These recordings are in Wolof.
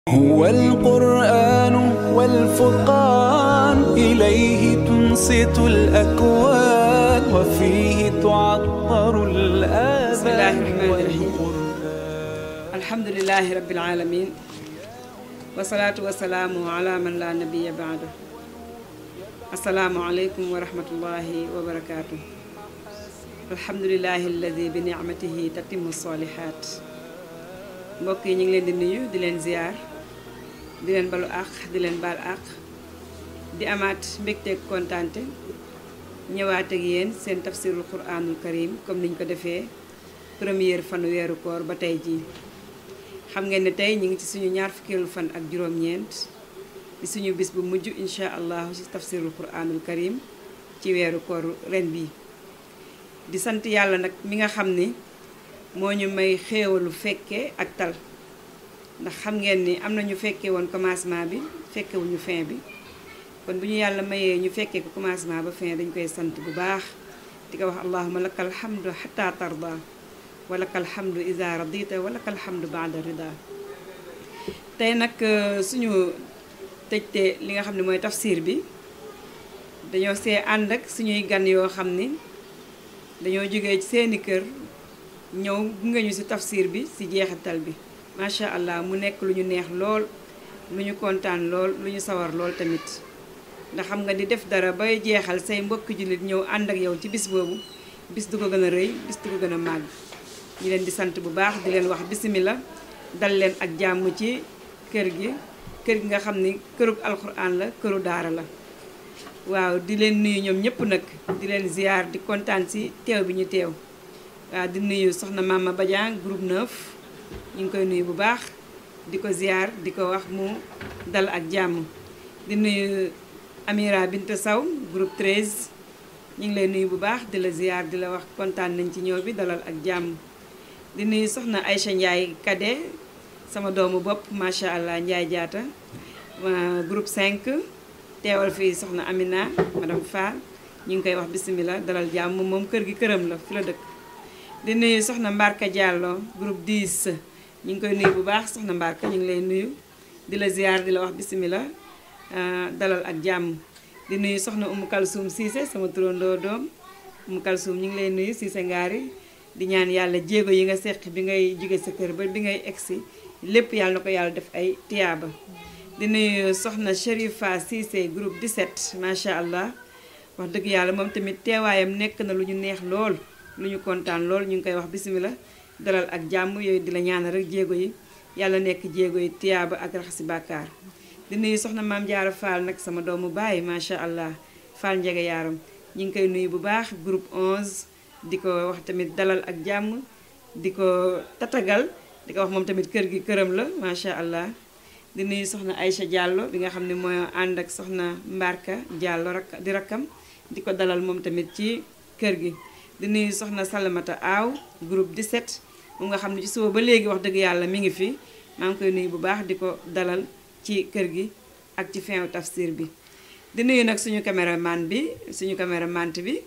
هو القرآن والفرقان إليه تنصت الأكوان وفيه تعطر الآذان بسم الله الرحمن الرحيم. والقرآن الحمد لله رب العالمين والصلاة والسلام على من لا نبي بعده السلام عليكم ورحمة الله وبركاته الحمد لله الذي بنعمته تتم الصالحات mbokk yi ñu ngi leen di nuyu di leen ziar di leen balu àq di leen baal àq di amaat mbégteeg kontaante ñëwaat ak yéen seen tafsirul quranul karim comme niñ ko defee première fanu weeru koor ba tey jii xam ngeen ne tey ñu ngi ci suñu ñaar fukkeelu fan ak juróom-ñeent di suñu bis bu mujj incha allahu ci tafsirul quranul karim ci weeru koor ren bii di sant yàlla nag mi nga xam ni moo ñu may xéewalu fekke ak tal ndax xam ngeen ni am na ñu fekkee woon commencement bi fekkewuñu fin bi kon bu ñu yàlla mayee ñu fekkee ko commencement ba fin dañ koy sant bu baax di ko wax allahuma lakal hamdu xata tarda wa lakal hamdu iza radita wa lakal hamdu baada rida tey nag euh, suñu tëjte li nga xam ne mooy tafsir bi dañoo see ànd ak suñuy gan yoo xam ni dañoo jógee ci seeni kër ñëw gunge ñu ci tafsir bi ci jeexital bi macha allah mu nekk lu ñu neex lool lu ñu kontaan lool lu ñu sawar lool tamit ndax xam nga di def dara bay jeexal say mbokk jullit ñëw ànd ak yow ci bis boobu bis du ko gën a rëy bis du ko gën a màgg ñu leen di sant bu baax di leen wax bisimila dal leen ak jàmm ci kër gi kër gi nga xam ni kërug alxuraan la këru daara la waaw di leen nuyu ñoom ñëpp nag di leen ziar di kontaan ci teew bi ñu teew waaw di nuyu soxna Mama Badiane groupe 9 ñu ngi koy nuyu bu baax di ko ziar di ko wax mu dal ak jàmm di nuyu Amira Binte Saw groupe 13 ñu ngi lay nuyu bu baax di la ziar di la wax kontaan nañ ci ñëw bi dalal ak jàmm di nuyu soxna Aïcha Ndiaye Kade sama doomu bopp macha allah Ndiaye jaata waa groupe 5 teewal fii soxna Amina madame Fall ñu ngi koy wax bisimilah dalal jàmm moom kër gi këram la fi la dëkk di nuyu soxna Mbarka Diallo groupe 10 ñu ngi koy nuyu bu baax soxna Mbarka ñu ngi lay nuyu di la ziar di la wax bisimilah dalal ak jàmm di nuyu soxna Umu Kalsum Cissé sama turandoo doom Umu Kalsum ñu ngi lay nuyu Cissé ngaari di ñaan yàlla jéego yi nga seq bi ngay jóge sa kër ba bi ngay egsi lépp yàlla na ko yàlla def ay tiyaaba di nuyu soxna Chérifa Cissé groupe 17 macha allah wax dëgg yàlla moom tamit teewaayam nekk na lu ñu neex lool lu ñu kontaan lool ñu ngi koy wax bisimilah dalal ak jàmm yooyu di la ñaanal rek jéego yi yàlla nekk jéego yi tiyaaba ak raxasi bàkkaar di nuyu soxna maam jaara Fall nag sama doomu baay macha allah Fall njege yaaram ñu ngi koy nuyu bu baax groupe 11 di ko wax tamit dalal ak jàmm di ko tatagal di ko wax moom tamit kër gi këram la macha allah di nuyu soxna Aïcha Diallo bi nga xam ne mooy ànd ak soxna Mbarka Diallo rak di rakkam di ko dalal moom tamit ci kër gi di nuyu soxna Salamata Aw groupe 17 mu nga xam ne ci suba ba léegi wax dëgg yàlla mi ngi fi maa ngi koy nuyu bu baax di ko dalal ci kër gi ak ci fin tafsir bi di nuyu nag suñu caméraman bi suñu caméramante bi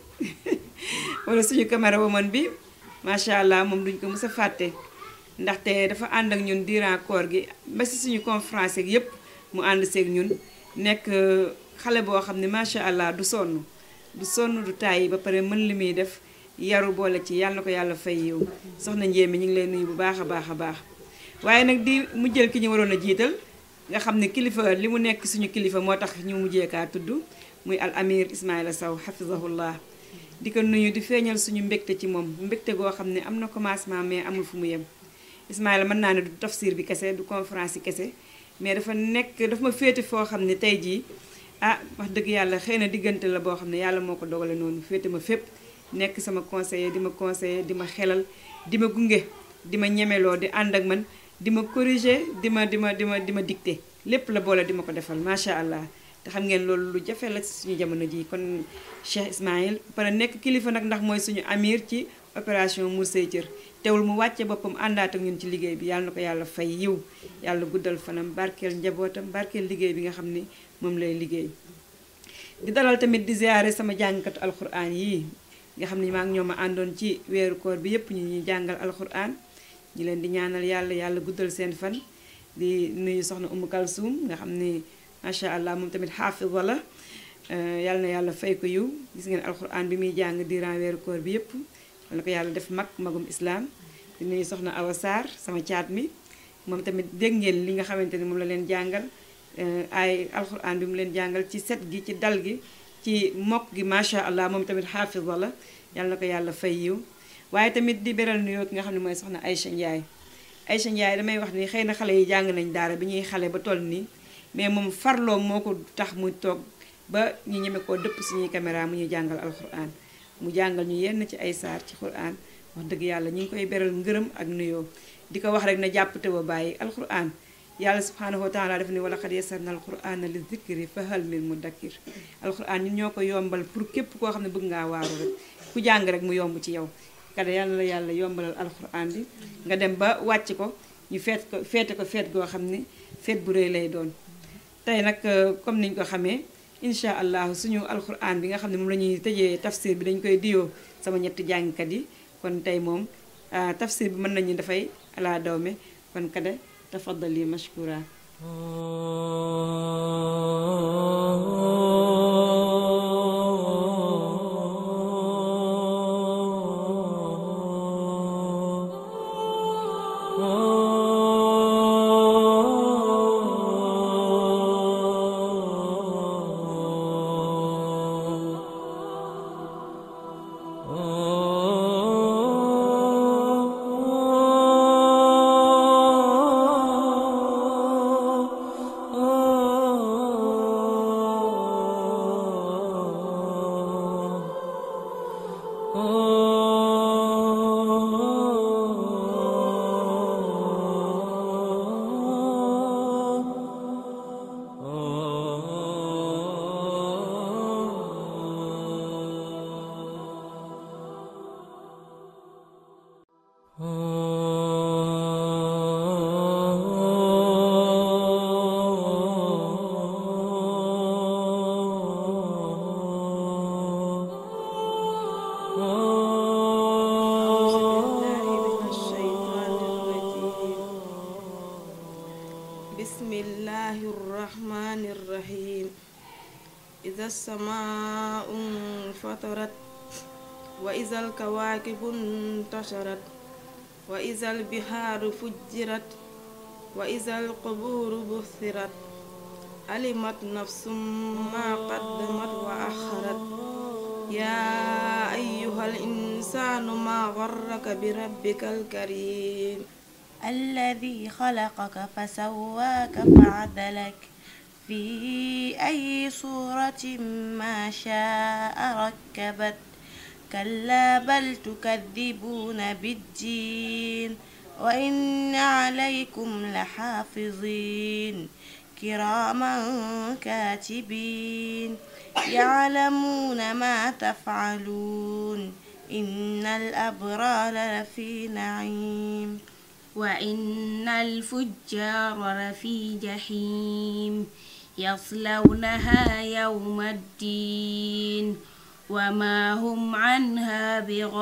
wala suñu camérawoman bi macha allah moom duñ ko mës a fàtte ndaxte dafa ànd ak ñun durant koor gi ba si suñu conférence ak yépp mu ànd seeg ñun nekk xale boo xam ne macha allah du sonn du sonn du tàyyi ba pare mën li muy def yaru boole ci yàlla na ko yàlla fay yiw soxna njéemi ñu ngi lay nuyu bu baax a baax a baax waaye nag di mu jël ki ñu waroon a jiital nga xam ne kilifa li mu nekk suñu kilifa moo tax ñu mujjee kaa tudd muy al amir Ismaïla Sow hafizahullah di ko nuyu di feeñal suñu mbégte ci moom mbégte goo xam ne am na commencement mais amul fu mu yem Ismaïla mën naa ne du tafsir bi kese du conférence yi kese mais dafa nekk dafa ma féete foo xam ne tey jii ah wax dëgg yàlla xëy na diggante la boo xam ne yàlla moo ko dogale noonu féete ma fépp nekk sama conseiller di ma conseiller di ma xelal di ma gunge di ma ñemeloo di ànd ak man di ma corriger di ma di ma di ma di ma dicter lépp la boole di ma ko defal macha allah te xam ngeen loolu lu jafe la suñu jamono ji kon Cheikh Ismaïl pare nekk kilifa nag ndax mooy suñu amir ci opération Mour Say Cër teewul mu wàcce boppam àndaat ak ñun ci liggéey bi yàlla na ko yàlla fay yiw yàlla guddal fanam barkeel njabootam barkeel liggéey bi nga xam ni moom lay liggéey di dalal tamit di ziare sama jàngkatu alxuraan yii nga xam ne maa ngi ñoom a àndoon ci weeru koor bi yépp ñu ñuy jàngal alxuraan ñi leen di ñaanal yàlla yàlla guddal seen fan di nuyu soxna Umu Kalsum nga xam ni macha allah moom tamit xaafida la yàlla na yàlla fay ko yiw gis ngeen alxuraan bi muy jàng durant weeru koor bi yëpp yàlla na ko yàlla def mag magum islam di nuyu soxna Awa Sarr sama caat mi moom tamit dégg ngeen li nga xamante ni moom la leen jàngal ay alxuraan bi mu leen jàngal ci set gi ci dal gi ci mokk gi macha allah moom tamit xaafida la yàlla na ko yàlla fay yiw waaye tamit di beral nuyoo ki nga xam ne mooy soxna Aïcha Ndiaye Aïcha Ndiaye damay wax ni xëy na xale yi jàng nañ daara bi ñuy xale ba toll nii mais moom farloo moo ko tax mu toog ba ñu ñeme koo dëpp suñuy caméra mu ñu jàngal alxuraan mu jàngal ñu yenn ci ay saar ci xuraan wax dëgg yàlla ñu ngi koy beral ngërëm ak nuyoo di ko wax rek na jàpp te ba bàyyi alxuraan yàlla subhanahu wa taala daf ni wala xad yasarna alqurana li zikri fa hal min mudakkir alquran ñun ñoo ko yombal pour képp koo xam ne bëgg ngaa waaru rek ku jàng rek mu yomb ci yow kada yàlla la yàlla yombalal alquran bi nga dem ba wàcc ko ñu feet ko feete ko feet goo xam ne feet bu rëy lay doon tey nag comme niñ ko xamee incha allah suñu alquran bi nga xam ne moom la ñuy tëjee tafsir bi dañ koy diyoo sama ñetti jàngkat yi kon tey moom tafsir bi mën nañu dafay ala dawme kon kada تفضلي مشكورا بسم الله الرحمن الرحيم إذا السماء انفطرت وإذا الكواكب انتشرت وإذا البحار فجرت وإذا القبور بثرت علمت نفس ما قدمت وأخرت يا أيها الإنسان ما غرك بربك الكريم الذي خلقك فسواك فعدلك في أي صورة ما شاء ركبت كلا بل تكذبون بالدين وإن عليكم لحافظين كراما كاتبين يعلمون ما تفعلون إن الأبرار لفي نعيم وإن الفجار لفي جحيم يصلونها يوم الدين وما هم عنها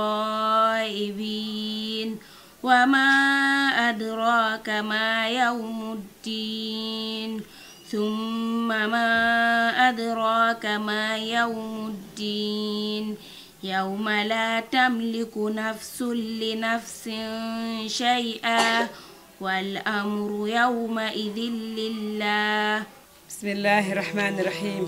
بغائبين وما أدراك ما يوم الدين ثم ما أدراك ما يوم الدين يوم لا تملك نفس لنفس شيئا والأمر يومئذ لله bismillahi rahmaani rahim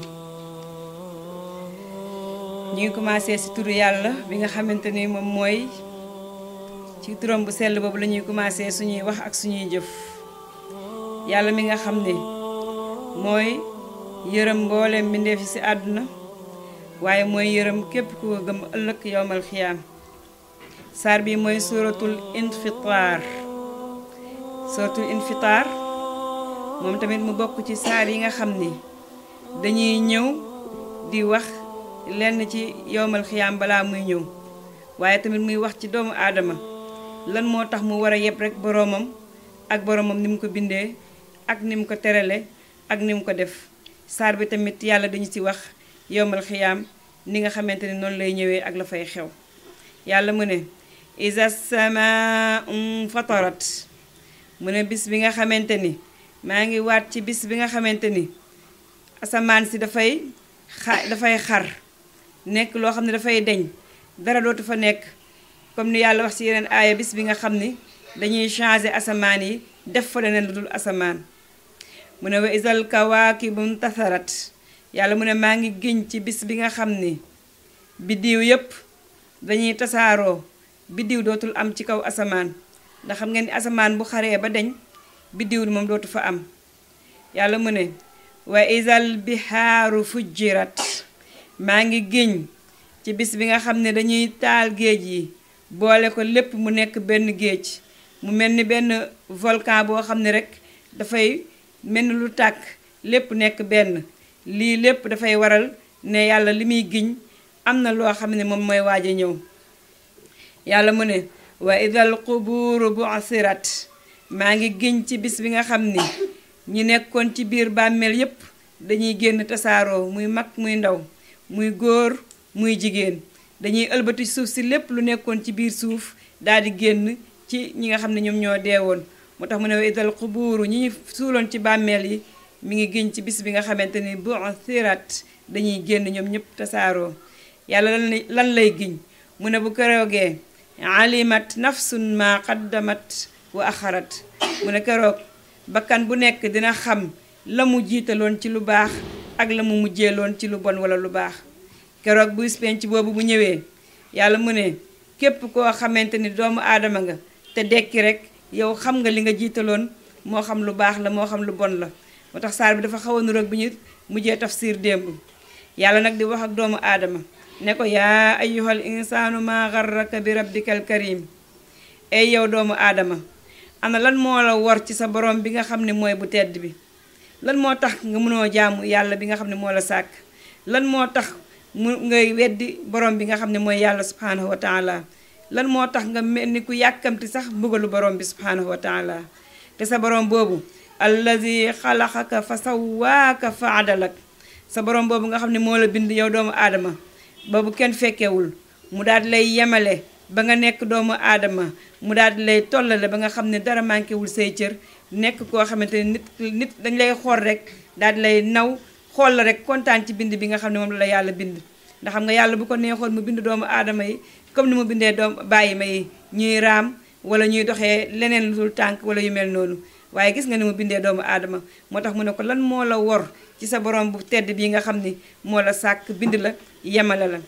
ñu ngi commencé ci turu yàlla bi nga xamante ni moom mooy ci turam bu sell boobu la ñuy commencé suñuy wax ak suñuy jëf yàlla mi nga xam ne mooy yërëm mbooleem mbindeef yi ci àdduna waaye mooy yërëm képp ku ko gëm ëllëg yowmal xiyaam saar bi mooy suratul infitar suratul infitar moom tamit mu bokk ci saar yi nga xam ni dañuy ñëw di wax lenn ci yowmal xiyaam balaa muy ñëw waaye tamit muy wax ci doomu aadama lan moo tax mu war a yeb rek boroomam ak boroomam ni mu ko bindee ak ni mu ko terale ak ni mu ko def saar bi tamit yàlla dañu ci wax yowmal xiyaam ni nga xamante ni noonu lay ñëwee ak la fay xew yàlla mu ne isa sama fatarat mu ne bis bi nga xamante ni maa ngi waat ci bis bi nga xamante ni asamaan si dafay xa dafay xar nekk loo xam ne dafay deñ dara dootu fa nekk comme ni yàlla wax ci yeneen aaya bis bi nga xam ni dañuy changer asamaan yi def fa leneen lu dul asamaan mu ne wa isal kawaakibu ntasarat yàlla mu ne maa ngi giñ ci bis bi nga xam ni biddiw yépp dañuy tasaaroo biddiw dootul am ci kaw asamaan ndax xam ngeen ni asamaan bu xaree ba deñ biddiw moom dootu fa am yàlla mu ne wa isal bihaaru fujjirat maa ngi giñ ci bis bi nga xam ne dañuy taal géej yi boole ko lépp mu nekk benn géej mu mel ni benn volcan boo xam ne rek dafay mel ni lu tàkk lépp nekk benn lii lépp dafay waral ne yàlla li muy giñ am na loo xam ne moom mooy waaj a ñëw yàlla mu ne wa idal qubuuru bu'sirat maa ngi giñ ci bis bi nga xam ni ñi nekkoon ci biir bàmmeel yépp dañuy génn tasaaroo muy mag muy ndaw muy góor muy jigéen dañuy ëlbati suuf si lépp lu nekkoon ci biir suuf daal di génn ci ñi nga xam ne ñoom ñoo deewoon moo tax mu ne wa idal qubuuru ñi ñu suuloon ci bàmmeel yi mi ngi giñ ci bis bi nga xamante ni bu'sirat dañuy génn ñoom ñëpp tasaaroo yàlla lan lan lay giñ mu ne bu keroogee alimat nafsun ma qaddamat wa axarat mu ne keroog bakkan bu nekk dina xam la mu jiitaloon ci lu baax ak la mu mujjeeloon ci lu bon wala lu baax keroog bu penc boobu bu ñëwee yàlla mu ne képp koo xamante ni doomu aadama nga te dekki rek yow xam nga li nga jiitaloon moo xam lu baax la moo xam lu bon la moo tax saar bi dafa xaw a nuroog bi ñu mujjee tafsir démb yàlla nag di wax ak doomu aadama ne ko yaa ayyuhal insaanu maa garraka bi rabbikal karim ay yow doomu aadama ana lan moo la war ci sa borom bi nga xam ne mooy bu tedd bi lan moo tax nga mënoo jaamu yàlla bi nga xam ne moo la sàkk lan moo tax mu ngay weddi borom bi nga xam ne mooy yàlla subhaanahu wa taala lan moo tax nga mel ni ku yàkkamti sax mbugalu borom bi subhaanahu wa taala te sa borom boobu allazi xalaxaka fa sawaaka fa adalak sa borom boobu nga xam ne moo la bind yow doomu aadama boobu kenn fekkewul mu daal di lay yemale ba nga nekk doomu aadama mu daal di lay tollale ba nga xam ne dara manqué wul say cër nekk koo xamante ne nit nit dañ lay xool rek daal di lay naw xool la rek kontaan ci bind bi nga xam ne moom la yàlla bind ndax xam nga yàlla bu ko neexoon mu bind doomu aadama yi comme ni mu bindee doom bàyyi ma yi ñuy raam wala ñuy doxee leneen lu dul tànk wala yu mel noonu waaye gis nga ni mu bindee doomu aadama moo tax mu ne ko lan moo la wor ci sa borom bu tedd bii nga xam ni moo la sàkk bind la yemale la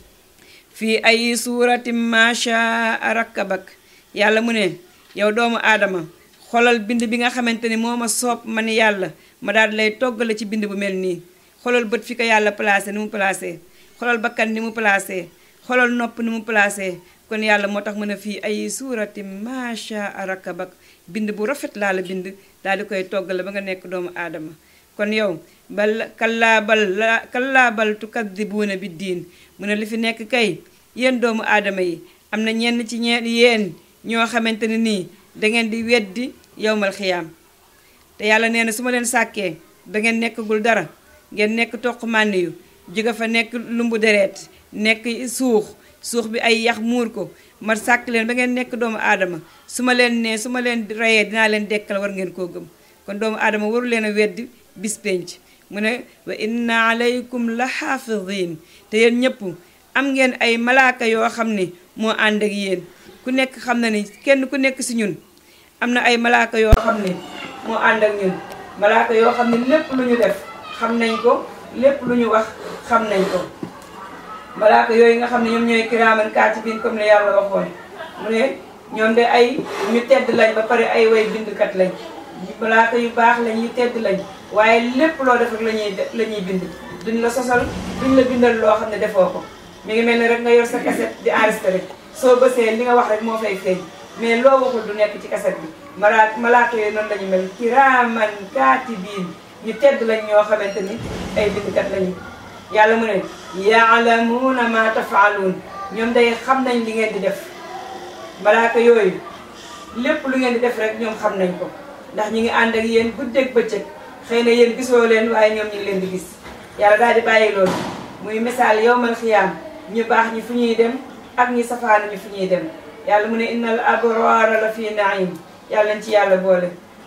fii ay suurati macha rakkabak yàlla mu ne yow doomu aadama xolal bind bi nga xamante ni moo ma soob ma ni yàlla ma daal di lay toggale ci bind bu mel nii xolal bët fi ko yàlla placé ni mu placé xolal bakkan ni mu placé xolal nopp ni mu placé kon yàlla moo tax mu ne fii ay suurati macha rakkabak bind bu rafet laa la bind daal di koy toggale ba nga nekk doomu aadama kon yow bal kallaa bal la kallaa bal tukadibuuna bi diin mu ne li fi nekk kay yéen doomu aadama yi am na ñenn ci ñeen yéen ñoo xamante ne nii dangeen di weddi yowmal xiyaam te yàlla nee na su ma leen sàkkee dangeen nekkagul dara ngeen nekk toq mànni yu jóge fa nekk lumbu deret nekk suux suux bi ay yax muur ko ma sàkk leen ba ngeen nekk doomu aadama su ma leen nee su ma leen reyee dinaa leen dekkal war ngeen koo gëm kon doomu aadama waru leen a weddi bis penc mu ne wa inna alaykum la xaafidin te yéen ñëpp am ngeen ay malaaka yoo xam ne moo ànd ak yéen ku nekk xam na ni kenn ku nekk si ñun am na ay malaaka yoo xam ne moo ànd ak ñun malaaka yoo xam ne lépp lu ñu def xam nañ ko lépp lu ñu wax xam nañ ko malaaka yooyu nga xam ne ñoom ñooy kiraaman kaatibiin comme ne yàlla waxoon mu ne ñoom de ay ñu tedd lañ ba pare ay way bindkat lañ malaaka yu baax lañ yu tedd lañ waaye lépp loo def rek la ñuy la ñuy bind duñ la sosal duñ la bindal loo xam ne defoo ko mi ngi mel ni rek nga yor sa cassette di enregistré soo bësee li nga wax rek moo fay feeñ mais loo waxul du nekk ci cassette bi mala malaaka yooyu noonu la ñu mel kiraaman kaatibiin ñu tedd lañ ñoo xamante ni ay bindkat lañu yàlla mu ne yaalamuuna ma tafaaluun ñoom day xam nañ li ngeen di def malaaka yooyu lépp lu ngeen di def rek ñoom xam nañ ko ndax ñi ngi ànd ak yéen guddeeg bëccëg xëy na yéen gisoo leen waaye ñoom ñu ngi leen di gis yàlla daal di bàyyi loolu muy misaal yowmal xiyaam ñu baax ñi fu ñuy dem ak ñi safaanu ñi fu ñuy dem yàlla mu ne innal abraara la fii naim yàlla nañ ci yàlla boole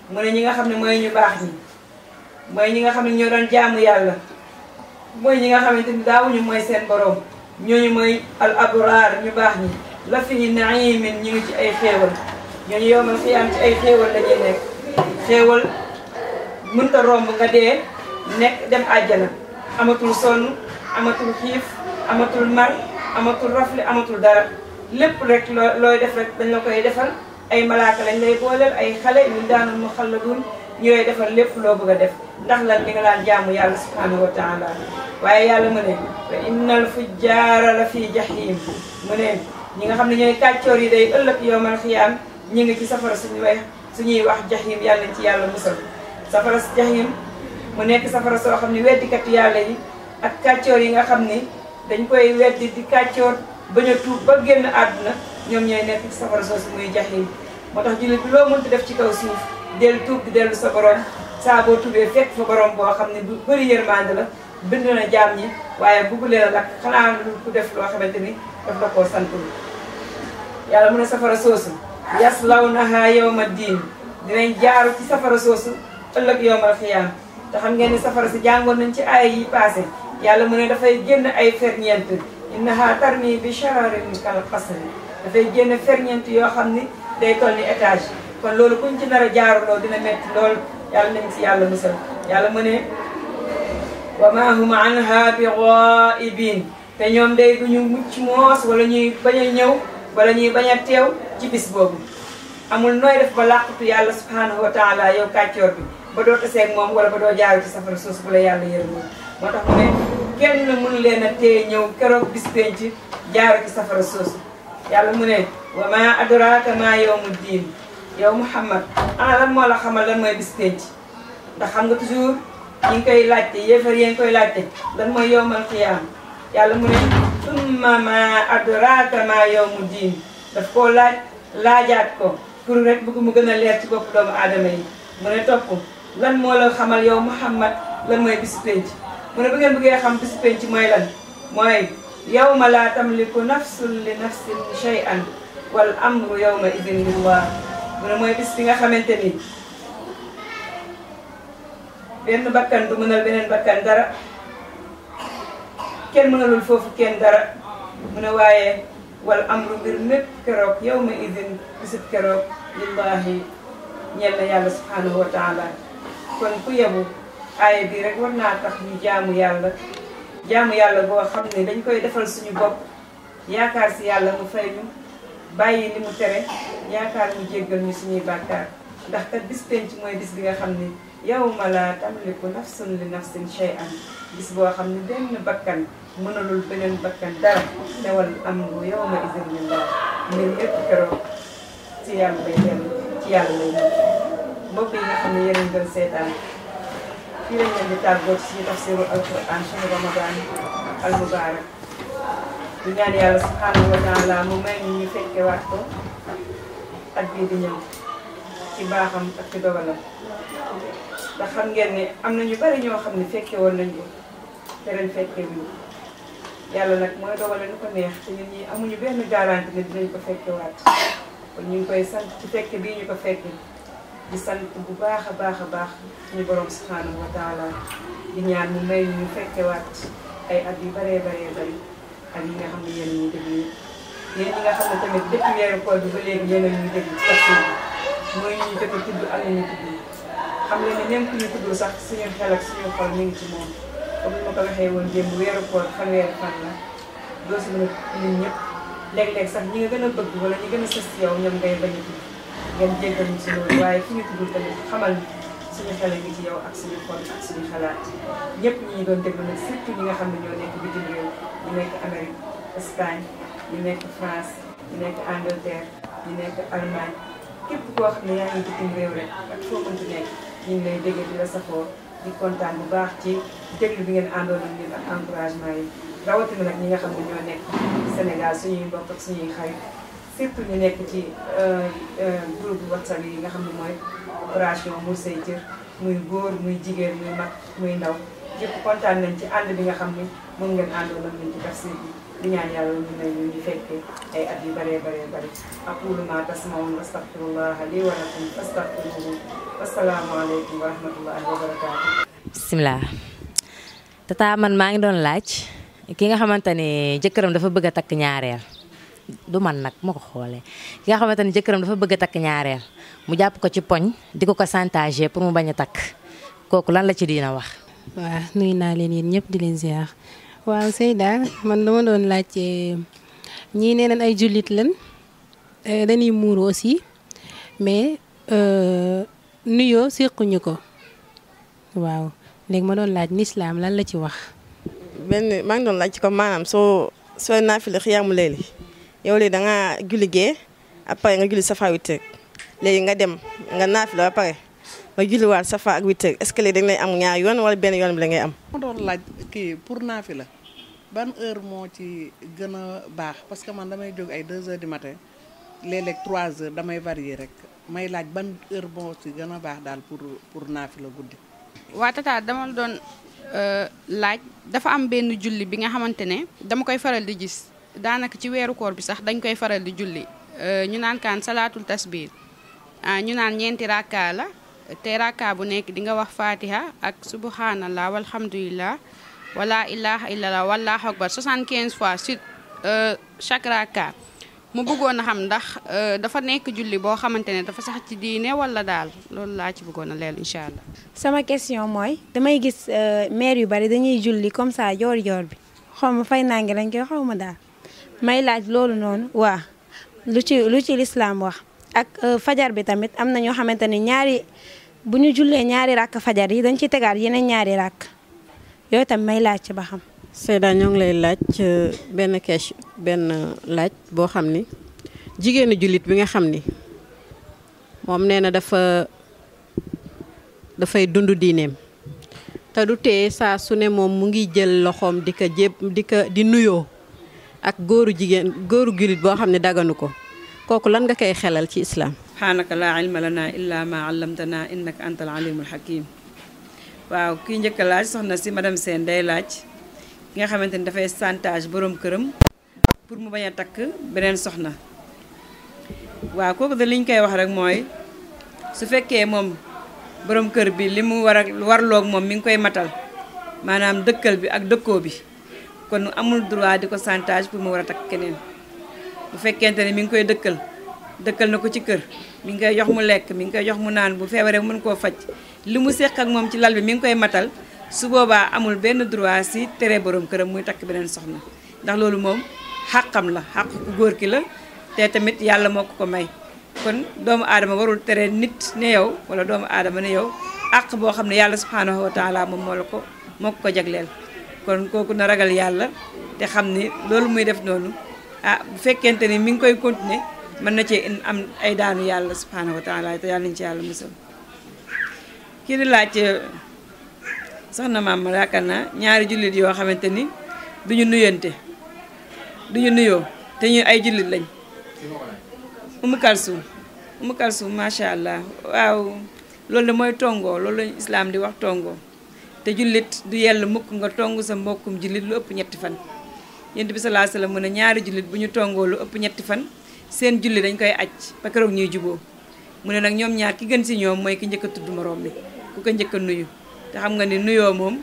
mu ne ñi nga xam ne mooy ñu baax ñi mooy ñi nga xam ne ñoo doon jaamu yàlla mooy ñi nga xamante ni daawuñu mooy seen borom ñooñu mooy al abraar ñu baax ñi la fi naimin ñu ngi ci ay xéewal ñooñu yowmal xiyaam ci ay xéewal la ñuy nekk xéewal mënta romb nga dee nekk dem àjjana amatul sonn amatul xiif amatul mar amatul rafle amatul dara lépp rek loo looy def rek dañ la koy defal ay malaaka lañ lay booleel ay xale ñu daanul mu xalladun ñu lay defal lépp loo bëgg a def ndax lan li nga daan jaamu yàlla subhanahu wa taala waaye yàlla mu ne wa innal fujjaara la fii jahim mu ne ñi nga xam ne ñooy kàccoor yi day ëllëg yowmal xiyaam ñi ngi ci safara suñu way suñuy wax jahim yàlla nañ ci yàlla musal safara si jahim mu nekk safara soo xam ne weddikat yàlla yi ak kàccoor yi nga xam ni dañ koy weddi di kàccoor bañ a tuub ba génn àdduna ñoom ñooy nekk ci safara soosu muy jahim moo tax jullit bi loo mënti def ci kaw suuf dellu tuub di dellu sa borom saa boo tuubee fekk fa borom boo xam ne bu bëri yërmande la bind na jaam ñi waaye bugg leen a lakk xanaa lu ku def loo xamante ni daf la koo santul yàlla mu ne safara soosu yaslawnaha yawma diin dinañ jaaru ci safara soosu ëllëg yowmal xiyaam te xam ngeen ni safara si jàngoon nañ ci aaya yi passé yàlla mu ne dafay génn ay ferñeent innaha tarmi bi shararin kal qasri dafay génn ferñeent yoo xam ni day toll ni étage kon loolu kuñ ci nar a jaaruloo dina metti lool yàlla nañ ci yàlla musal yàlla mu ne wa ma hum anha bi ghaibin te ñoom day duñu mucc moos wala ñuy bañ a ñëw wala ñuy bañ a teew ci bis boobu amul nooy def ba làqutu yàlla subhanahu wa taala yow kàccoor bi ba doo taseeg moom wala ba doo jaaru ci safara suus bu la yàlla yërëmoon moo tax mu ne kenn mënu leen a téye ñëw keroog bis penc jaaru ci safara suus yàlla mu ne wa ma adraka ma yawmu diin yow Muhammad ana lan moo la xamal lan mooy bis penc ndax xam nga toujours ñi ngi koy laajte yéefar yi ngi koy laajte lan mooy yowmal xiyaam yàlla mu ne summa ma adraka ma yawmu diin daf koo laaj laajaat ko pour rek bëgg mu gën a leer ci bopp doomu aadama yi mu ne topp lan moo la xamal yow Muhammad lan mooy bis penc mu ne bu ngeen bëggee xam bis penc mooy lan mooy yawma laa tamliku nafsun li nafsin shay'an wal amru yawma idin lillah mu ne mooy bis bi nga xamante ni benn bakkan du mënal beneen bakkan dara kenn mënalul foofu kenn dara mu ne waaye wal amru mbir mépp keroog yawma idin bisub keroog lillahi ñeel na yàlla subhanahu wa taala kon ku yebu aaya bi rek war naa tax ñu jaamu yàlla jaamu yàlla boo xam ne dañ koy defal suñu bopp yaakaar si yàlla mu fay ñu bàyyi li mu tere yaakaar mu jéggal ñu suñuy bàkkaar ndax kat bis penc mooy bis bi nga xam ne yawma la tamliku nafsun li nafsin shay'an bis boo xam ne benn bakkan mënalul beneen bakkan dara newal amru yawma idin lillah mbir yépp keroog ci yàlla lay dellu ci yàlla lay mujj mbokk yi nga xam ne yéen a ngi doon seetaan fii lañ leen di tàggoo ci suñu tafsiru alquran suñu ramadan al mubarak di ñaan yàlla subhanahu wa taala mu may ñu ñu fekke waat ko at bii di ñëw ci baaxam ak ci dogalam ndax xam ngeen ne am na ñu bari ñoo xam ne fekke woon nañ ko te ren fekke wuñu yàlla nag mooy dogale nu ko neex te ñun ñi amuñu benn garantie ne dinañ ko fekke waat kon ñu ngi koy sant ci fekke bii ñu ko fekke di sant bu baax a baax a baax suñu borom subhanahu wa taala di ñaan mu may ñu fekke waat ay at yu baree baree bari ak yi nga xam ne yéen ñuy déglu yéen ñi nga xam ne tamit depuis weeru koor bi ba léegi yéen a ñuy déglu ci tafsir bi mooy ñu jot a tudd ak ñu tudd xam leen ne même ku ñu tuddul sax suñu xel ak suñu xol ñu ngi ci moom comme ni ma ko waxee woon démb weeru koor fanweeri fan la doo si mën a lim ñëpp léeg-léeg sax ñi nga gën a bëgg wala ñi gën a sës ci yow ñoom ngay bañ a tudd ngeen jéggal ñu si loolu waaye ki ñu tuddul tamit xamal suñu xel ngi ci yow ak suñu xol ak suñu xalaat ñëpp ñi ñu doon déglu nag surtout ñi nga xam ne ñoo nekk bitim réew ñu nekk Amérique Espagne ñu nekk France ñu nekk Angleterre ñu nekk Allemagne képp koo xam ne yaa ngi bitim réew rek ak foo mënti nekk ñu ngi lay dégg di la safoo di kontaan bu baax ci déglu bi ngeen àndoon ak ñun ak encouragement yi rawatina nag ñi nga xam ne ñoo nekk Sénégal suñuy mbokk ak suñuy xarit surtout ñu nekk ci groupe WhatsApp yi nga xam ne mooy opération Mur Say Cër muy góor muy jigéen muy mag muy ndaw yëpp kontaan nañ ci ànd bi nga xam ni moom ngeen àndoon ak ñun ci tafsir bi di ñaan yàlla ñu may ñu ñu fekkee ay at yu bëree bëree bëri aqulu ma tasmaun astaghfirullaha li wa lakum fastaghfiruhu wassalaamu aleykum wa rahmatullahi wa barakatuh bisimilah tata man maa ngi doon laaj ki nga xamante ni jëkkëram dafa bëgg a takk ñaareel du man nag moo ko xoolee ki nga xamante ni jëkkëram dafa bëgg a takk ñaareel mu jàpp ko ci poñ di ko ko chantage pour mu bañ a takk kooku lan la ci diina wax waaw nuyu naa leen yéen ñëpp di leen ziar waaw Seyda man dama doon laajte ñii nee nañ ay jullit lan dañuy muuru aussi mais nuyoo séquñu ko waaw léegi ma doon laaj lislaam lan la ci wax benn maa ngi doon laaj comme maanaam soo soo naafila xiyaamu leeli yow léegi da ngaa julli gee après nga julli safa witteeg léegi nga dem nga naafila ba pare nga julliwaat safa ak witteeg est-ce que léegi dañ lay am ñaar yoon wala benn yoon bi la ngay am. ma doon laaj kii pour naafila ban heure moo ci gën a baax parce que man damay jóg ay 2 heures du matin léeg-léeg 3 heures damay varier rek may laaj ban heure moo ci gën a baax daal pour pour naafila guddi. waa tata dama la doon laaj dafa am benn julli bi nga xamante ne dama koy faral di gis daanaka ci weeru koor bi sax dañ koy faral di julli ñu naan kaan salaatul tasbih ñu naan ñeenti rakka la te rakka bu nekk di nga wax fatiha ak subhanallah walhamdulillah wala ilaha illallah wallahu akbar 75 fois sur chaque rakka mu bëggoon a xam ndax dafa nekk julli boo xamante ne dafa sax ci diine wala daal loolu laa ci bëggoon a leelu incha allah. sama question mooy damay gis maire yu bari dañuy julli comme ça joor joor bi xaw ma fay naa ngi lañ koy xaw ma daal may laaj loolu noonu waa lu ci lu ci lislaam wax ak fajar bi tamit am na ñoo xamante ne ñaari bu ñu jullee ñaari ràkk fajar yi dañ ci tegaat yeneen ñaari ràkk yooyu tam may laaj ci ba xam. Seyda ñoo ngi lay laaj benn question benn laaj boo xam ni jigéenu jullit bi nga xam ni moom nee na dafa dafay dund diineem te du tee saa su ne moom mu ngi jël loxoom di ko jéb di ko di nuyoo ak góoru jigéen góoru jullit boo xam ne daganu ko kooku lan nga koy xelal ci islaam subhaanaka laa ilma lana illa ma allamtana innaka antal alimul hakim waaw kii njëkk a laaj soxna si madame Sène day laaj ki nga xamante ni dafay chantage borom këram pour mu bañ a takk beneen soxna waaw kooku de li ñu koy wax rek mooy su fekkee moom borom kër bi li mu war a warloog moom mi ngi koy matal maanaam dëkkal bi ak dëkkoo bi kon amul droit di ko chantage pour mu war a takk keneen bu fekkente ne mi ngi koy dëkkal dëkkal na ko ci kër mi ngi koy jox mu lekk mi ngi koy jox mu naan bu feebaree mën koo faj li mu seq ak moom ci lal bi mi ngi koy matal su boobaa amul benn droit si tere borom këram muy takk beneen soxna ndax loolu moom xàqam la xàq ku góor ki la te tamit yàlla moo ko ko may kon doomu aadama warul tere nit ne yow wala doomu aadama ne yow àq boo xam ne yàlla subhanahu wa taala moom moo la ko moo ko ko jagleel kon kooku na ragal yàlla te xam ni loolu muy def noonu ah bu fekkente ni mi ngi koy continuer mën na cee am ay daanu yàlla subhanahu wa taala te yàlla nañu ci yàlla musal kii di laaj soxna maam ma yaakaar naa ñaari jullit yoo xamante ni duñu nuyante duñu nuyoo te ñu ay jullit lañ umu kalsum umu kalsum macha allah waaw loolu de mooy tongoo loolu lañu islaam di wax tongoo te jullit du yell mukk nga tong sa mbokkum jullit lu ëpp ñetti fan yent bi salaa salaam mu ne ñaari jullit bu ñu tongoo lu ëpp ñetti fan seen julli dañ koy aj ba keroog ñuy juboo mu ne nag ñoom ñaar ki gën si ñoom mooy ki njëkk a tudd moroom bi ku ko njëkk a nuyu te xam nga ni nuyoo moom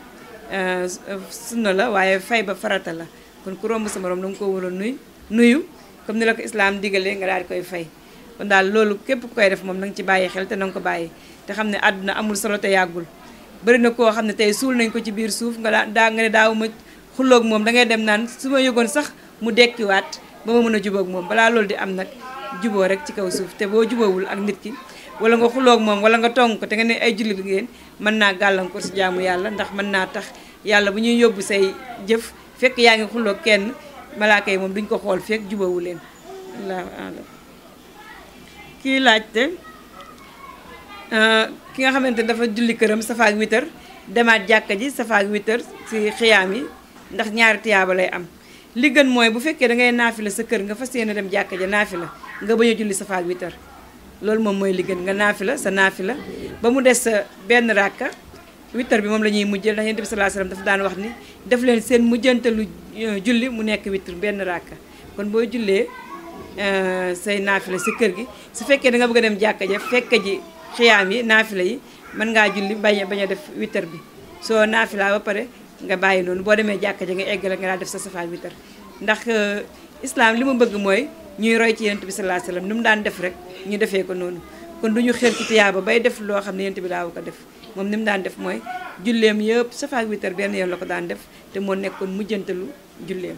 sunna la waaye fay ba farata la kon ku romb sa moroom da nga ko war a nuy nuyu comme ni la ko islaam digalee nga daal di koy fay kon daal loolu képp ku koy def moom na nga ci bàyyi xel te na nga ko bàyyi te xam ne àdduna amul solo te yàggul bëri na koo xam ne tey suul nañ ko ci biir suuf nga daa daa nga ne daawuma xulloog moom da ngay dem naan su ma yëgoon sax mu dekkiwaat ba ma mën a jubóog moom balaa loolu di am nag juboo rek ci kaw suuf te boo juboowul ak nit ki wala nga xuloog moom wala nga tong ko te nga ne ay jullit ngeen mën naa gàllankoor si jaamu yàlla ndax mën naa tax yàlla bu ñuy yóbbu say jëf fekk yaa ngi xuloog kenn malaaka yi moom duñ ko xool fekk jubóowu leen allahu alam kii laajte ki nga xamante dafa julli këram safaak witar demaat jàkka ji safaak witar si xiyaam yi ndax ñaari tiyaaba lay am li gën mooy bu fekkee da ngay naafila sa kër nga fas yéene dem jàkka ja naafila nga bañ a julli safaak witar loolu moom mooy li gën nga naafila sa naafila ba mu des sa benn ràkka wittar bi moom la ñuy mujjal ndax yonent bi sallallahu alayhi wasallam dafa daan wax ni def leen seen mujjantalu julli mu nekk witr benn ràkka kon boo jullee say naafila si kër gi su fekkee da nga bëgg a dem jàkka ja fekk ji xiyaam yi naafila yi mën ngaa julli bañ a bañ a def wittar bi soo naafila ba pare nga bàyyi noonu boo demee jàkka ja nga eggale nga daal def sa safaan wittar ndax islam li mu bëgg mooy ñuy roy ci yonent bi sallallahu alayhi wasallam ni mu daan def rek ñu defee ko noonu kon du ñu xër ci tiyaaba bay def loo xam ne yonent bi daawu ko def moom ni mu daan def mooy julleem yëpp safaak wittar benn yoon la ko daan def te moo nekkoon mujjantalu julleem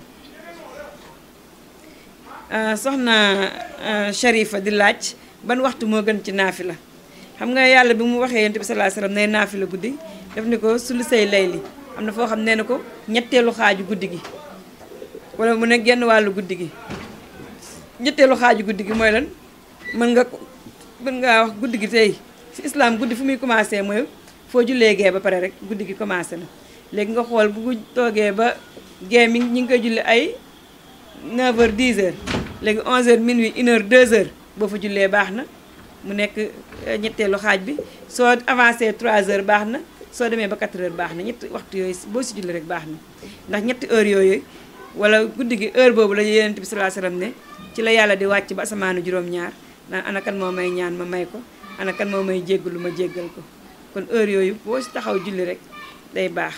soxna Sharifa di laaj ban waxtu moo gën ci naafila xam nga yàlla bi mu waxee yonent bi sallallahu alayhi wasallam nay naafila guddi def ni ko sulu say layli am na foo xam nee na ko ñetteelu xaaju guddi gi wala mu ne genn wàllu guddi gi ñetteelu xaaju guddi gi mooy lan mën nga mën ngaa wax guddi gi tey ci islam guddi fu muy commencé mooy foo jullee gee ba pare rek guddi gi commencé na léegi nga xool bu toogee ba gee mi ñi ngi koy julli ay 9h 10h léegi 11h minuit 1h 2h boo fa jullee baax na mu nekk ñetteelu xaaj bi soo avancé 3h baax na soo demee ba 4h baax na ñetti waxtu yooyu boo si julli rek baax na ndax ñetti heure yooyu wala guddi gi heure boobu la yonent bi sallallahu alayhi wasallam ne ci la yàlla di wàcc ba asamaanu juróom-ñaar naan ana kan moo may ñaan ma may ko ana kan moo may jéggalu ma jéggal ko kon heure yooyu boo si taxaw julli rek day baax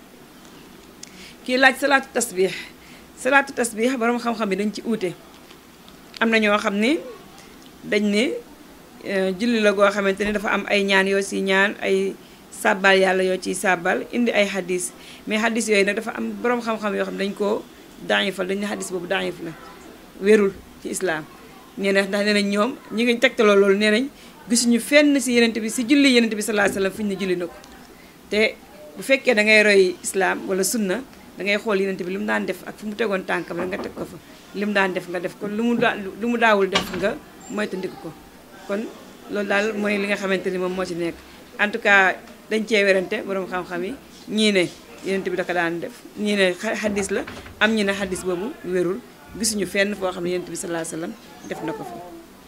kii laaj salaatu tasbih salaatu tasbih borom xam-xam yi dañ ci uute am na ñoo xam ni dañ ne julli la goo xamante ni dafa am ay ñaan yoo si ñaan ay sàbbal yàlla yoo ciy sàbbal indi ay hadis mais hadis yooyu nag dafa am borom xam-xam yoo xam dañ koo daayifal dañ ne hadis boobu daayif la wérul ci islaam nee na ndax nee nañ ñoom ñi ngi tegtaloo loolu nee nañ gisuñu fenn si yenent bi si julli yenent bi sallallahu alayhi wasallam fi ñu ne julli na ko te bu fekkee da ngay roy islaam wala sunna da ngay xool yenent bi li mu daan def ak fu mu tegoon tànkam rek nga teg ko fa li mu daan def nga def ko lu mu daa lu mu daawul def nga moytandiku ko kon loolu daal mooy li nga xamante ni moom moo ci nekk en tout cas dañ cee werante borom xam-xam yi ñii ne yenent bi da ko daan def ñii ne xadis la am ñi ne xadis boobu wérul gisuñu fenn foo xam ne yenent bi sallallahu alayhi wasallam def na ko fa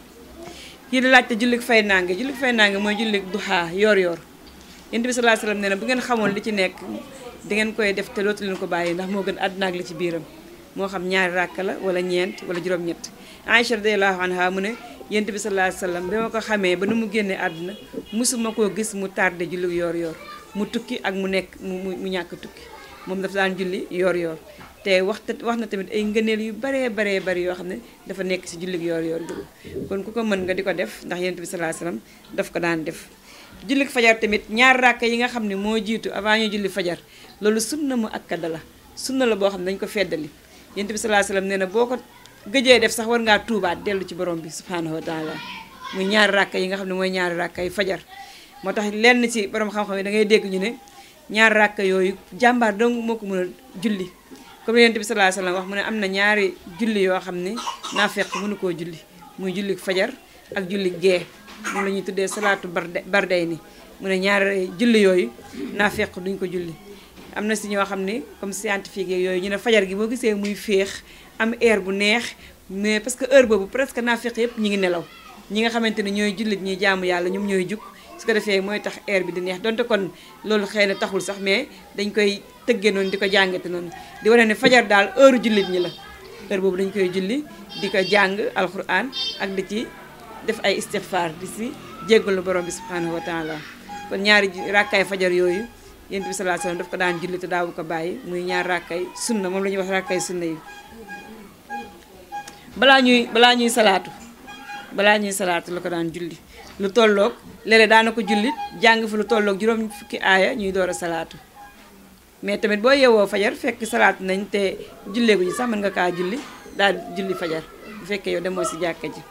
kii di laajte jullik fay nange jullik fay nange mooy jullik duha yor yor yenent bi sallallahu alayhi wasallam nee na bu ngeen xamoon li ci nekk di ngeen koy def te dootu leen ko bàyyi ndax moo gën àdduna ak li ci biiram moo xam ñaari ràkk la wala ñeent wala juróom-ñett Aïcha radiyallahu anha mu ne yent bi sallallahu alayhi wasallam bi ma ko xamee ba nu mu génnee àdduna musuma koo gis mu tardé julli yor yor mu tukki ak mu nekk mu mu ñàkk tukki moom dafa daan julli yor yor te wax wax na tamit ay ngëneel yu baree baree bari yoo xam ne dafa nekk ci julli yor yor bi kon ku ko mën nga di ko def ndax yent bi sallallahu alayhi wasallam daf ko daan def julli fajar tamit ñaar ràkk yi nga xam ne moo jiitu avant ñu julli fajar loolu sunna mu akkada la sunna la boo xam ne dañu ko feddali yent bi sallallahu alayhi wasallam nee na boo ko gëjee def sax war ngaa tuubaat dellu ci borom bi subhanahu wa taala muy ñaari ràkka yi nga xam ne mooy ñaari ràkka yi fajar moo tax lenn ci borom xam-xam yi da ngay dégg ñu ne ñaari ràkka yooyu jàmbaar dong moo ko mën a julli comme yonent bi sallallahu alayhi wasallam wax mu ne am na ñaari julli yoo xam ne naafeq mënu koo julli muy julli fajar ak julli gee moom la ñuy tuddee salaatu barde barday ni mu ne ñaari julli yooyu naafeq duñ ko julli am na si ñoo xam ne comme scientifique yooyu ñu ne fajar gi boo gisee muy féex am air bu neex mais parce que heure boobu presque naafeq yëpp ñi ngi nelaw ñi nga xamante ne ñooy jullit ñi jaamu yàlla ñoom ñooy jug su ko defee mooy tax air bi di neex donte kon loolu xëy na taxul sax mais dañ koy tëggee noonu di ko jàngate noonu di wane ne fajar daal heure jullit ñi la heure boobu dañ koy julli di ko jàng alquran ak di ci def ay istighfar di si jéggalu borom bi subhanahu wa taala kon ñaari rakkaay fajar yooyu yent bi sallallahu alayhi wasallam daf ko daan julli te daawu ko bàyyi muy ñaar rakkay sunna moom la ñuy wax rakkay sunna yi balaa ñuy balaa ñuy salaatu balaa ñuy salaatu la ko daan julli lu tolloog léeg-léeg daana ko julli jàng fi lu tolloog juróom fukki aaya ñuy door a salaatu mais tamit boo yeewoo fajar fekk salaatu nañ te julleegu ji sax mën nga kaa julli daal julli fajar bu fekkee yow demoo si jàkka ji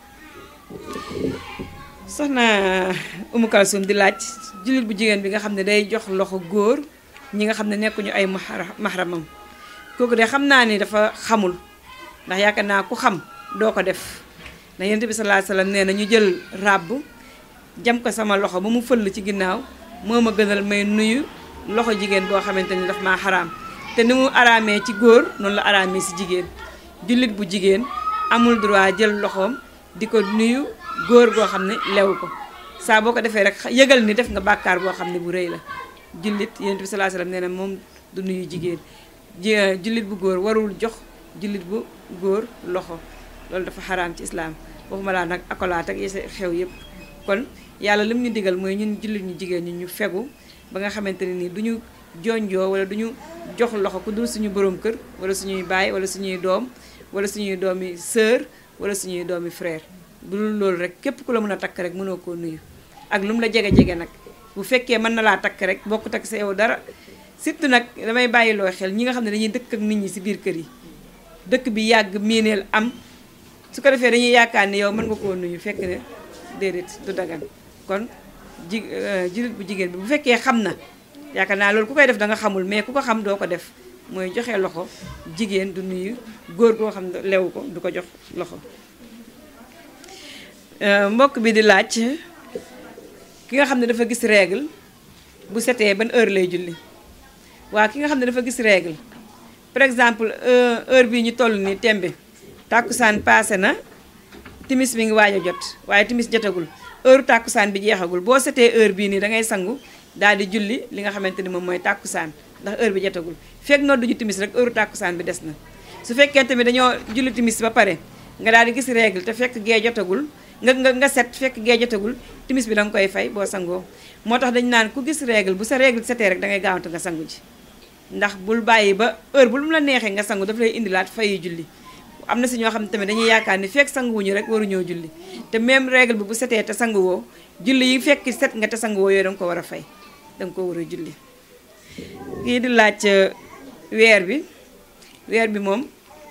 soxna Umu Kalsum di laaj jullit bu jigéen bi nga xam ne day jox loxo góor ñi nga xam ne nekkuñu ay mahramam kooku de xam naa ni dafa xamul ndax yaakaar naa ku xam doo ko def ndax yonent bi sallallahu alayhi wasallam nee na ñu jël ràbb jam ko sama loxo ba mu fëll ci ginnaaw moo ma gënal may nuyu loxo jigéen boo xamante ni daf maa xaraam te ni mu araamee ci góor noonu la araamee si jigéen jullit bu jigéen amul droit jël loxoom di ko nuyu góor goo xam ne lew ko saa boo ko defee rek yëgal ni def nga bàkkaar boo xam ne bu rëy la jullit yonent bi sallallahu alayhi wasallam nee na moom du nuyu jigéen ji jullit bu góor warul jox jullit bu góor loxo loolu dafa xaraam ci islaam waxuma laa nag akolaat ak yi xew yëpp kon yàlla lim ñu digal mooy ñun jullit ñu jigéen ñi ñu fegu ba nga xamante ne nii du ñu jonjoo wala du ñu jox loxo ku dul suñu borom kër wala suñuy baay wala suñuy doom wala suñuy doomi sœur wala suñuy doomi frère bu dul loolu rek képp ku la mën a takk rek mënoo koo nuyu ak lu mu la jege-jege nag bu fekkee mën na laa takk rek bokku takk sa yow dara surtout nag damay bàyyiloo xel ñi nga xam ne dañuy dëkk ak nit ñi si biir kër yi dëkk bi yàgg miineel am su ko defee dañuy yaakaar ni yow mën nga koo nuyu fekk ne déedéet du dagan kon ji jullit bu jigéen bi bu fekkee xam na yaakaar naa loolu ku koy def da nga xamul mais ku ko xam doo ko def mooy joxe loxo jigéen du nuyu góor koo xam ne lewu ko du ko jox loxo mbokk bi di laaj ki nga xam ne dafa gis règle bu setee ban heure lay julli waa ki nga xam ne dafa gis règle par exemple heure bii ñu toll nii tembe tàkkusaan paase na timis mi ngi waaj a jot waaye timis jotagul heure tàkkusaan bi jeexagul boo setee heure bii nii da ngay sangu daal di julli li nga xamante ni moom mooy tàkkusaan ndax heure bi jotagul fekk noddu ju timis rek heure tàkkusaan bi des na su fekkee tamit dañoo julli timis ba pare nga daal di gis règle te fekk gee jotagul nga nga nga set fekk gee jotagul timis bi da nga koy fay boo sangoo moo tax dañu naan ku gis règle bu sa règle setee rek da ngay gaawante nga sangu ji ndax bul bàyyi ba heure bu lu mu la neexee nga sangu daf lay indilaat fayi julli am na si ñoo xam ne tamit dañuy yaakaar ni fekk sanguwuñu rek waruñoo julli te même règle bi bu setee te sanguwoo julli yi fekk set nga te sanguwoo yooyu da nga ko war a fay da nga ko war a julli kii di laaj weer bi weer bi moom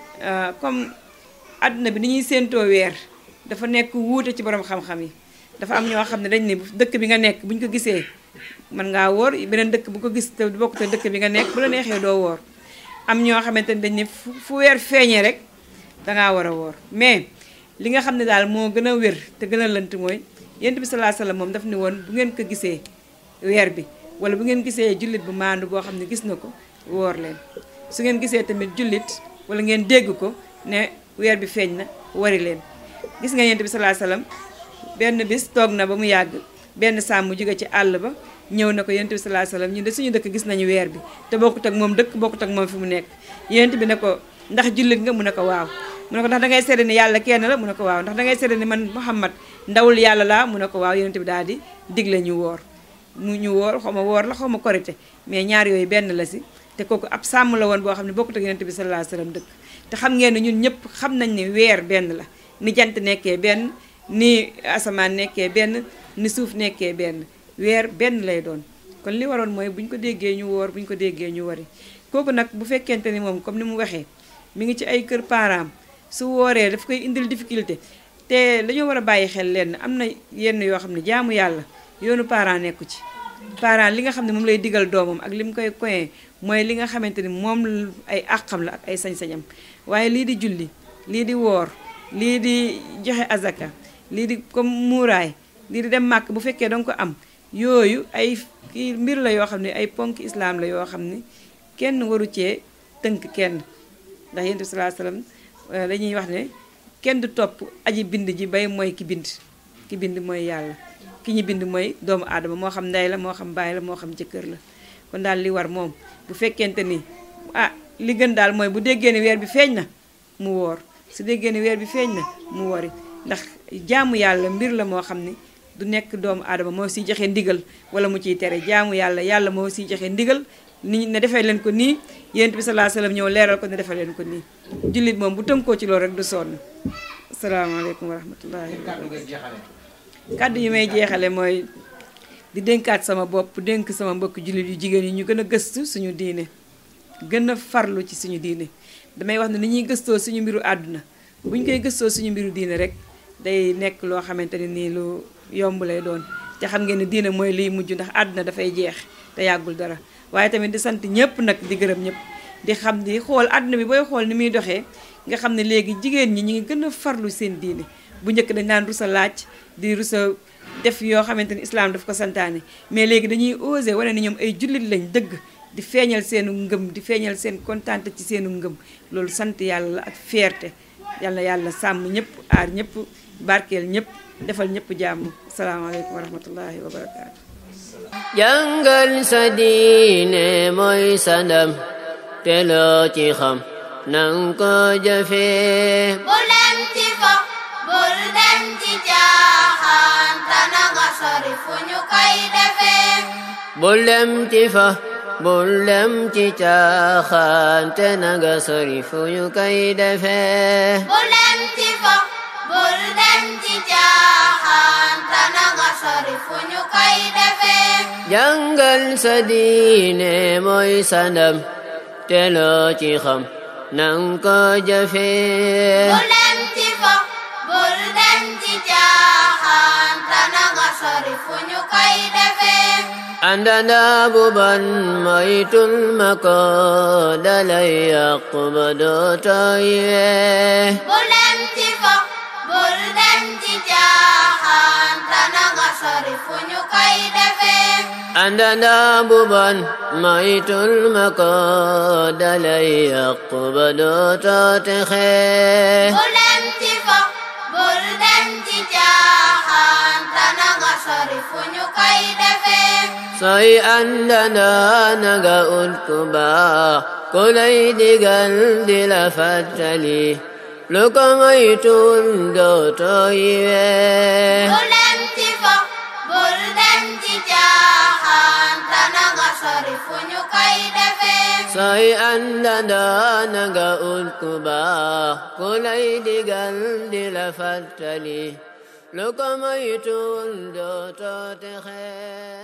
comme àdduna bi ni ñuy séentoo weer dafa nekk wuute ci borom xam-xam yi dafa am ñoo xam ne dañ ne dëkk bi nga nekk bu ñu ko gisee mën ngaa woor beneen dëkk bu ko gis te bokk te dëkk bi nga nekk bu la neexee doo woor am ñoo xamante ne dañ ne fu weer feeñee rek dangaa war a woor mais li nga xam ne daal moo gën a wér te gën a lënt mooy yent bi salaa salaam moom daf ne woon bu ngeen ko gisee weer bi wala bu ngeen gisee jullit bu maandu boo xam ne gis na ko woor leen su ngeen gisee tamit jullit wala ngeen dégg ko ne weer bi feeñ na wari leen gis nga yent bi salaa salaam benn bis toog na ba mu yàgg benn sàmm jóge ci àll ba ñëw na ko yent bi salaa salaam ñu de suñu dëkk gis nañu weer bi te bokkut ak moom dëkk bokkut ak moom fi mu nekk yent bi ne ko ndax jullit nga mu ne ko waaw mu ne ko ndax dangay seede ni yàlla kenn la mu ne ko waaw ndax dangay seede ni man Muhammad ndawul yàlla laa mu ne ko waaw yonent bi daal di digle ñu woor mu ñu woor xaw ma woor la xaw ma korite mais ñaar yooyu benn la si te kooku ab sàmm la woon boo xam ne bokkut ak yonent bi sallallahu alayhi wasallam dëkk te xam ngeen ne ñun ñëpp xam nañ ne weer benn la ni jant nekkee benn ni asamaan nekkee benn ni suuf nekkee benn weer benn lay doon kon li waroon mooy bu ñu ko déggee ñu woor bu ñu ko déggee ñu wari kooku nag bu fekkente ni moom comme ni mu waxee mi ngi ci ay kër parents su wooree daf koy indil difficulté te dañoo war a bàyyi xel lenn am na yenn yoo xam ne jaamu yàlla yoonu parent nekku ci parent li nga xam ne moom lay digal doomam ak li mu koy koyee mooy li nga xamante ni moom ay àqam la ak ay sañ-sañam waaye lii di julli lii di woor lii di joxe azaka lii di comme muuraay lii di dem màkk bu fekkee danga ko am yooyu ay kii mbir la yoo xam ne ay ponk islam la yoo xam ne kenn waru cee tënk kenn ndax yonent bi sallallahu alayhi wasallam dañuy wax ne kenn du topp aji bind ji bay mooy ki bind ki bind mooy yàlla ki ñu bind mooy doomu aadama moo xam ndey la moo xam baay la moo xam jëkkër la kon daal li war moom bu fekkente ni ah li gën daal mooy bu déggee ni weer bi feeñ na mu woor su déggee ni weer bi feeñ na mu wori ndax jaamu yàlla mbir la moo xam ni du nekk doomu aadama moo siy joxe ndigal wala mu ciy tere jaamu yàlla yàlla moo siy joxe ndigal ni ne defee leen ko nii yonent bi sallallahu alayhi wasallam ñëw leeral ko ne defee leen ko nii jullit moom bu tënkoo ci loolu rek du sonn asalaamaaleykum wa rahmatullahi kàddu yi may jeexale mooy di dénkaat sama bopp dénk sama mbokk jullit yu jigéen yi ñu gën a gëstu suñu diine gën a farlu ci suñu diine damay wax ne ni ñuy gëstoo suñu mbiru àdduna bu ñu koy gëstoo suñu mbiru diine rek day nekk loo xamante ne nii lu yomb lay doon te xam ngeen ne diine mooy liy mujj ndax àdduna dafay jeex te yàggul dara waaye tamit di sant ñëpp nag di gërëm ñëpp di xam di xool àdduna bi booy xool ni muy doxee nga xam ne léegi jigéen ñi ñu ngi gën a farlu seen diine bu njëkk dañ daan rusa laaj di rusa def yoo xamante ni islam daf ko santaane mais léegi dañuy osé wane ni ñoom ay jullit lañ dëgg di feeñal seenu ngëm di feeñal seen kontaante ci seenu ngëm loolu sant yàlla la ak fierté yàlla yàlla sàmm ñëpp aar ñëpp barkeel ñëpp defal ñëpp jàmm asalaamaaleykum wa rahmatullahi wa barakaatu jàngal sa diine mooy sa ndam te loo ci xam nang ko jëfee bul dem ci fo bul dem ci caaxaan te na nga sori fu ñu koy defee bul dem ci fa bul dem ci caaxaan te na nga sori fu ñu koy defee bul dem ci fo bul dem ci caaxaan te na nga sori fu ñu koy defee jàngal sa diine mooy sa ndam te loo ci xam nang ko jëfee bul dem ci fo bul dem ci caaxaan te na nga sori fu ñu koy defee àndana bu ban moytul ma ko dalay yàq ba dootoo yiwee bul dem ci fo bul dem ci caaxaan te na nga sori fu ñu koy defee àndana bu ban moytul ma ko dalay yàq ba dootoo texee bul dem ci fo bul dem ci caaxaan te na nga sori fu ñu koy defee sooy àndana naga ut ku baax ku lay digal di la fàttali lu ko moytul dootoo yiwee bul dem ci fo bul dem ci caaxaan te na nga sori fu ñu koy defee sooy àndana naga ut ku baax ku lay digal di la fàttali lu ko moytul dootoo texee